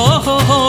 हो हो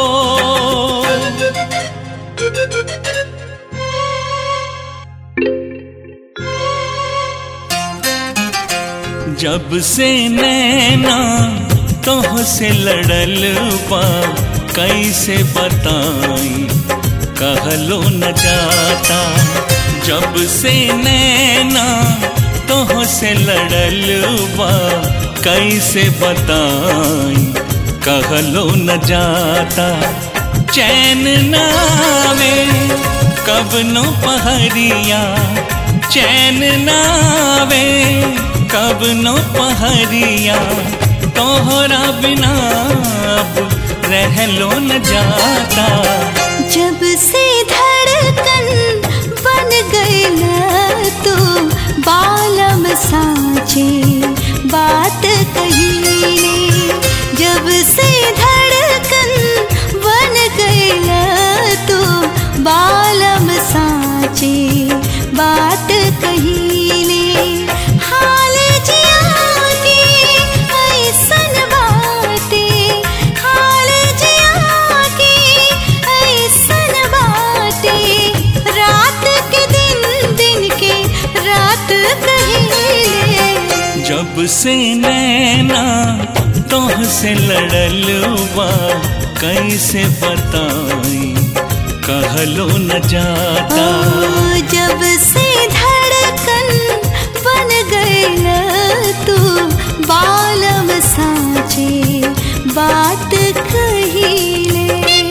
जब से नैना तोह से लड़ल बा कैसे बताई कहलो न जाता जब से नैना तोह से लड़ल बा कैसे बताई कहलो न जाता चैन नावे कब नो पहरिया चैन नावे कब नो पहरिया तोहरा बिना अब रहलो न जाता जब से धड़कन बन गई तो बालम साचे बात कही जब से धड़कन बन गई तो बालम साचे बात कही हाल जिया के ऐसन बाटे हाल जिया के ऐसन बाटे रात के दिन दिन के रात कहिले जब से नैना तोह से लड़ल बा कैसे बताई कहलो न जाता ओ, जब से धड़कन बन गई तू बालम साचे बात कहिले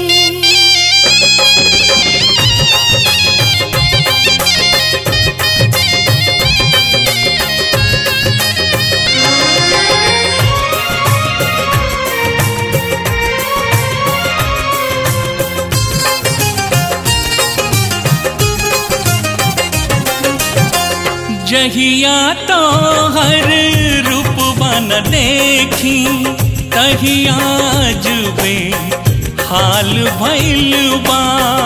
जहिया तो हर रूप बन देखी तहिया जुबे हाल भैल बा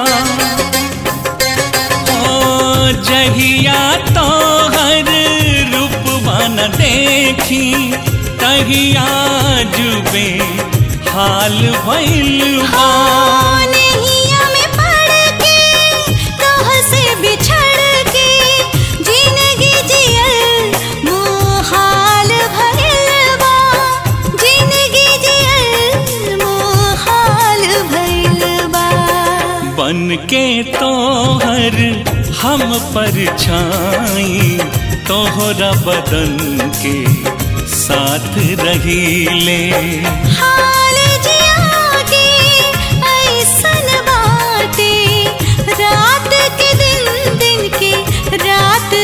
ओ जहिया तो हर रूप बन देखी तहिया जुबे हाल भैल बा नैया में पड़ के तोह से बिछड़ के जिंदगी जियल मोहाल भइल बा जिंदगी जियल मोहाल भइल बा बन के तोहर हम पर छाई तोहरा बदन के साथ रहीले हाल जिया के ऐसन बाटे रात के दिन दिन के रात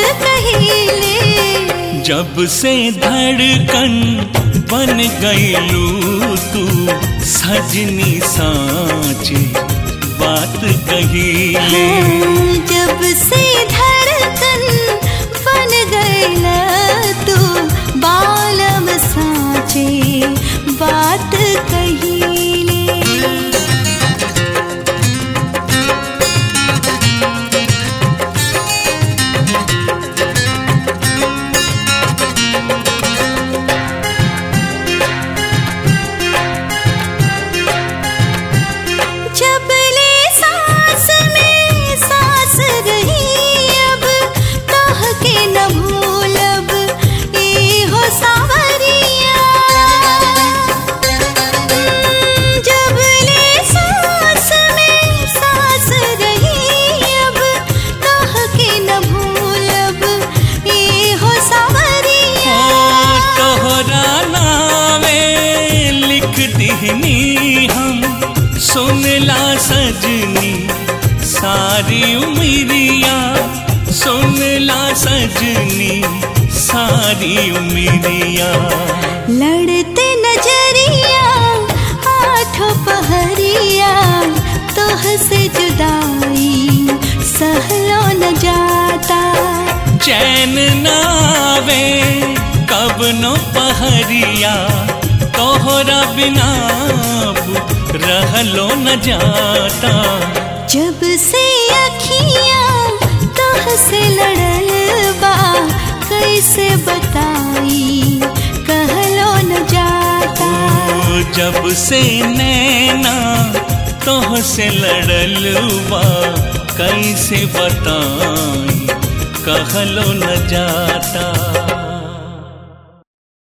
कहिले जब से धड़कन बन गईलू तू सजनी साँचे बात कहीले जब से धड़कन बन गई तू बालम साचे बात कहिले जब ले सांस में सांस रही अब कह के न भूलब ए हो सावरिया जब ले सांस में सांस रही अब कह के न भूलब ए हो ओ सावरिया तोहरा नावे लिख दिहनी हम सुनला सजनी सारी उमिरिया सुनला सजनी सारी उमिरिया लड़ते नजरिया आठों पहरिया तोह से जुदाई सहलो न जाता चैन नावे कब नो पहरिया तोहरा बिना अब रहलो न जाता जब से अखियां तोह से लड़ल बा कैसे बताई कहलो न जाता जब से नैना तोह से लड़ल बा कैसे बताई कहलो न जाता